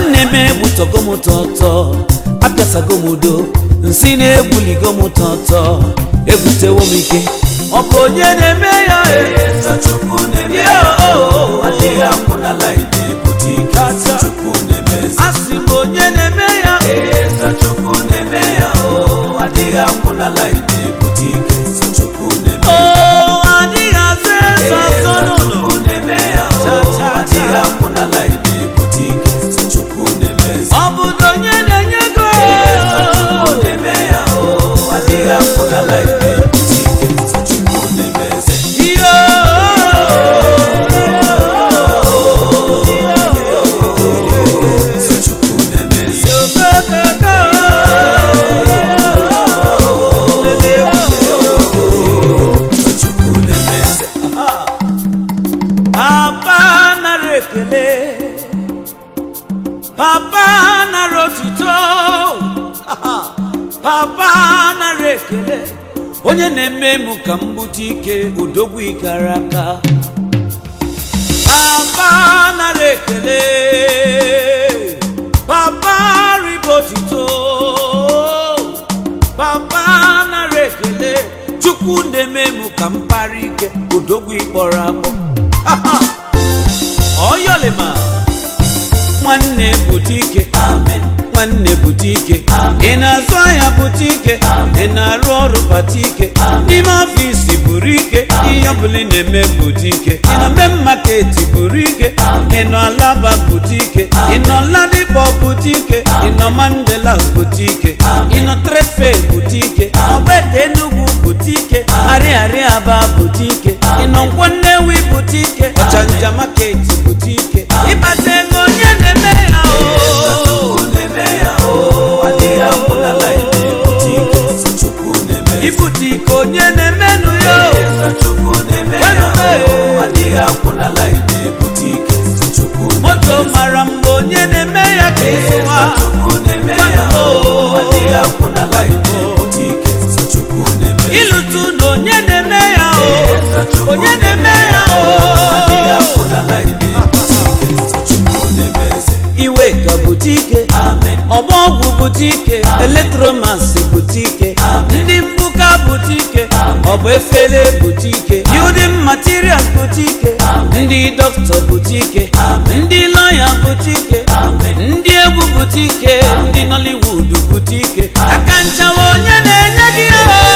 nwanne m egbutogo m tọtọ apịasago m udo nsị na-egbuligo m tọtọ egbutewo m ike ọ bụ onye na-eme ya Chukwu na-eme Ya, ya oh, oh, oh. adịghị akwụnala na-ebute ike Chukwu na-eme a sị m onye na-eme ya Eze Chukwu na-eme ya o adịghị akwụnala na-ebute ike Chukwu na-eme o adịghị azụ eze ọzọ n'ụlọ Chukwu na-eme ya o Cha, cha, cha. adịghị akwụnala na-ebute ike Chukwu na-eme ọ bụdo onye na-enye ego Chukwu na-eme ya o adịghị akwụnala na-ebute ike Chukwu na-eme eze ihe Chukwu na-eme eze Chukwu na-eme eze papa nara ekele papa nara otuto papa nara ekele onye na-eme m ka m bute ike udogwu ikara aka papa nara ekele papa ribo otuto papa nara ekele chukwu na-eme m ka m kpara ike udogwu ịkpọrọ akpọ ọyọlima nwanne butike amen nwanne butike ị na-azụ ahịa butike ị na-arụ ọrụ batike n'ime ọfịs buru ike ihe ọbụla ị na-eme butike ị nọ mee maketi buru ike ị nọ alaba butike ị nọ ladipo butike ị nọ mandela butike ị nọ trefe butike ọbete enugwu butike arịarịa aba butike ị nọ nkwọ nnewi butike ọchanja maketi butike ịkpata ego onye na-eme ya o Chukwu na-eme ya o adịghị akwụnala na-ebute ike Chukwu na-eme eze ibute ike onye na-emenụ ya o Chukwu na-eme ya o adịghị akwụnala na-ebute ike Chukwu moto mara mgbe onye na-eme ya ka ịsụwa Chukwu na-eme ya o adịghị akwụnala na-ebute ike Chukwu na-eme ịlụtụ na onye na-eme ya o onye na-eme ya adịghị o akwụnala na-ebute ike Chukwu na-eme eze iwe ka butike amen ọgba ọgwụ butike eletromasi butike ndị mbuka butike ọ bụ efere butike building materials butike ndị dọkịta butike ndị lọya butike ndị egwu butike ndị nollywood butike aka nchawa onye na-enye gị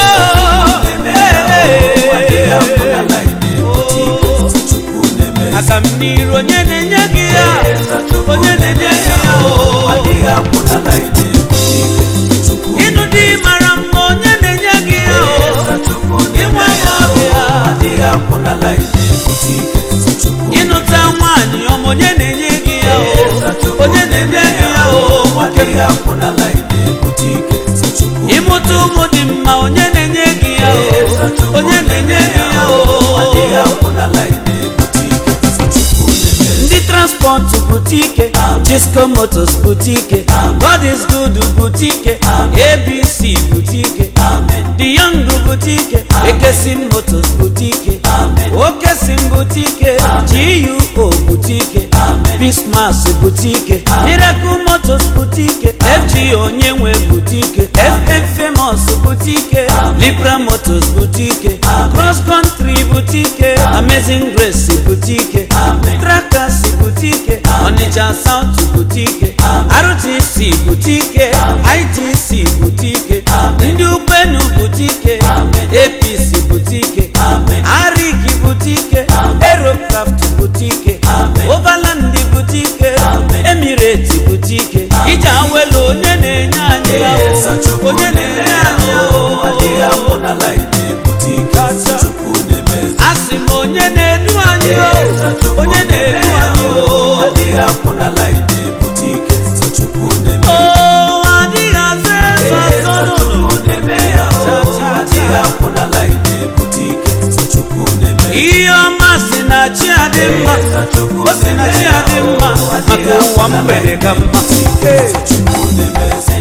adịghị akwụnala na-ebute ike Chukwu na-eme eze aka m n'iru onye na-enye gị ya onye na-enye gị ya o adịghị akwụnala na-ebute ike Chukwu ịnụ dị mara mma onye na-enye gị ya o Chukwu inwe na-eme ya ọbịa adịghị akwụnala na-ebute ike Chukwu ịnụta nwaanyị ọma onye na-enye gị ya o onye na-enye gị ya o nwoke adịghị akwụnala na-ebute ike Chukwu ịmụta ụmụ dị mma onye na-enye gị ya o onye na-enye gị ya adịghị o akwụnala na-ebute ike Chukwu na-eme ndị transpọtụ butike Cisco Motors butike God is good butike ABC butike The Young butike Ekesim Motors butike Okesim butike GUO butike Bismas butike Miracle Motors butike FG Onyenwe butike FM Famous butike Libra Motors butike Cross Country butike Amazing Grace butike Trackers butike Onitsha South butike RTC butike ITC butike ndị ukwenu butike APC butike Arik butike Aerocraft butike Overland butike Emirates butike ije awelu onye na-enye anyị ya o. onye na-enye anyị ya o. adịghị akwụnala na-ebute ike Chukwu na-eme eze asị m onye na-edu anyị o onye na-edu anyị o adịghị akwụnala na-ebute ike Chukwu na-eme o adịghị azụ eze ọzọ n'ụlọ Chukwu na-eme ya o adịghị akwụnala na-ebute ike Chukwu na-eme ihe ọma si na chi adị mma o si na chi adị mma maka ụwa mgbede ka mma Chukwu na-eme eze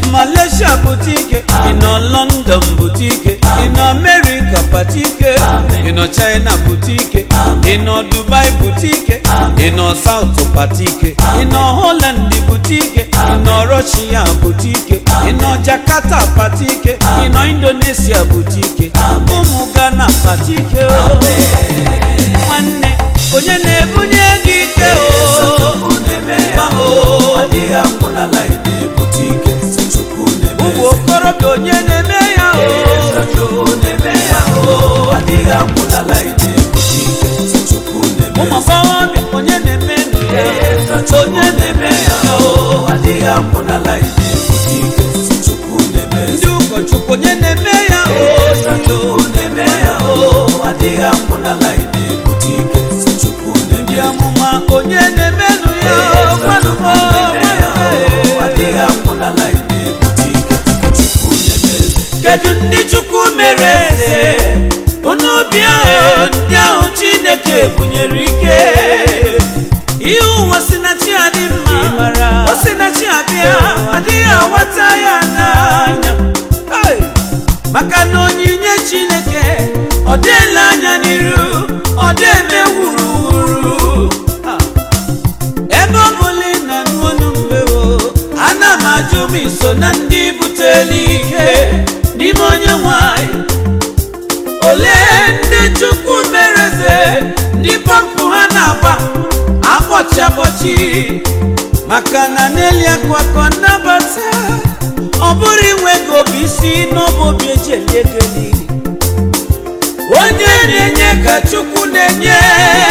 malaysia pụta ike ị nọ london pụta ike ị nọ america pụta ike ị nọ china pụta ike ị nọ dubai pụta ike ị nọ south pụta ike ị nọ holland pụta ike ị nọ russia pụta ike ị nọ jakarta pụta ike ị nọ indonesia pụta ike ụmụ ghana pụta ike o nwanne onye na-ebunye gị ike o Chukwu na-eme ya o adịghị akwụ n'ala ide ebute ike si Chukwu na-eme ụmụ okorobịa onye na-eme ya o Eze Chukwu na-eme ya o adịghị akwụ n'ala ide ebute ike si Chukwu na-eme ụmụ agbọghọbịa onye na-eme ndụ ya Eze Chukwu na-eme ya o adịghị akwụ n'ala ide ebute ike si Chukwu na-eme ndị ụkọchukwu onye na-eme ya o Eze Chukwu na-eme ya o adịghị akwụ n'ala ide ebute ike si Chukwu na-eme ndị amụma onye na-eme ndụ ya o gwanụmọ adịghị akwụ n'ala ide ebute ike si Chukwu na-eme kedu ndị chukwu mere eze onye obi ahụ ndị ahụ chineke bunyere ike ihe ụwa si na chi adị mma o si na chi abịa adịghị aghọta ya n'anya Hey! maka na onyinye chineke ọ dịla anya n'iru ọ dị eme wuruwuru Ah. ebe ọ bụla ị na n'onu mmewo ana m ajụ m iso na ndị butela ike n'ime onye nwanyị olee ndị chukwu mereze ndị pọmpụ ha na-agba akpọchi akpọchi maka na n'eli akwakọ nnabata ọ bụrụ inwe ego obi isi n'ọbụ obi eji eli ego niile onye na-enye ka chukwu na-enye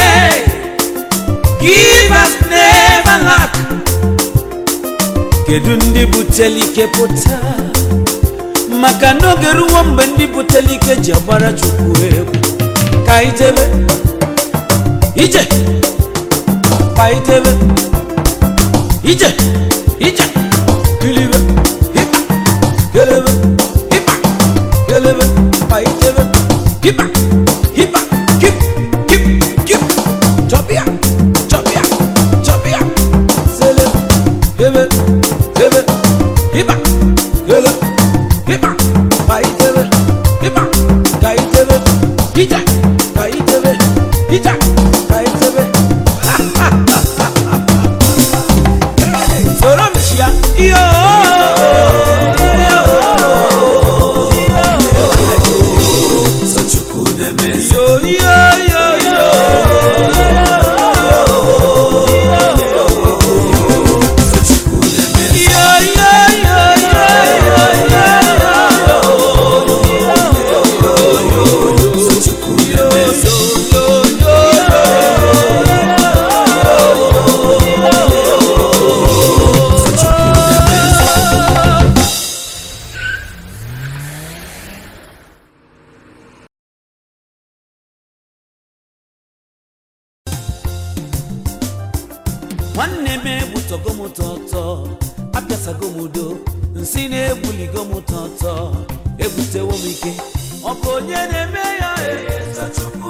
give us never lack kedu ndị butela ike pụta maka n'oge ruo mgbe ndị butela ike ji agbara chukwu egwu ka anyị jebe ije ka anyị jebe ije ije kilibe ịkpa kelebe ịkpa kelebe ka anyị jebe ịkpa ịkpa kip kip kip chọbịa chọbịa chọbịa sele ebe ebe ịkpa kele ịkpa ka anyị jebe ịkpa ka anyị jebe ije ka anyị jebe ije ka anyị jebe soro m chia iyo so Chukwu na-eme iyo iyo iyo iyo so Chukwu na-eme iyo iyo iyo iyo so Chukwu na-eme so Chukwu na-eme nwanne m egbutogo m tọtọ apịasago m udo nsị na-egbuligo m tọtọ ebutewo m ike ọ bụ onye na-eme ya Eze Chukwu